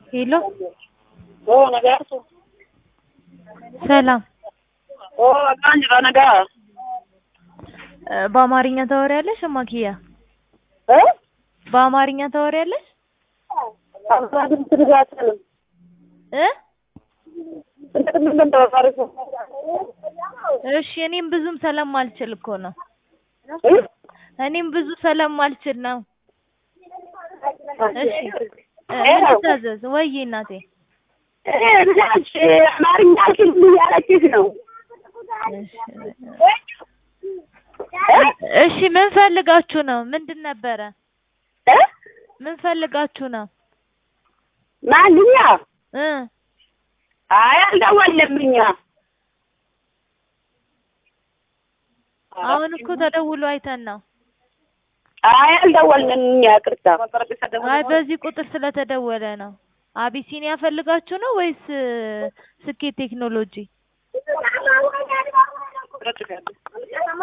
ሄሎ ኦ ነጋቱ ሰላም ኦ አቃን ጅራ ነጋ እ በአማርኛ ታወሪያለሽ እማኪያ? እ በአማርኛ ታወሪያለሽ አባድም ትርጋትልም እ እንደምን እንደምታወራሪው እሺ እኔም ብዙም ስለማልችል እኮ ነው። እ እኔም ብዙ ስለማልችል ነው። እሺ እ ምን ሄሎ ልታዘዝ? ወይዬ እናቴ እ ልጃች አማርኛ አልችልም እያለችሽ ነው። እሺ እሺ ምን ፈልጋችሁ ነው? ምንድን ነበረ? እ ምን ፈልጋችሁ ነው? ማንኛ እ አይ አልደወልንም እኛ አሁን እኮ ተደውሎ አይተን ነው። አይ አልደወልንም እኛ ቅርታ አይ በዚህ ቁጥር ስለተደወለ ነው። አቢሲኒያ ፈልጋችሁ ነው ወይስ እ ስኬት ቴክኖሎጂ?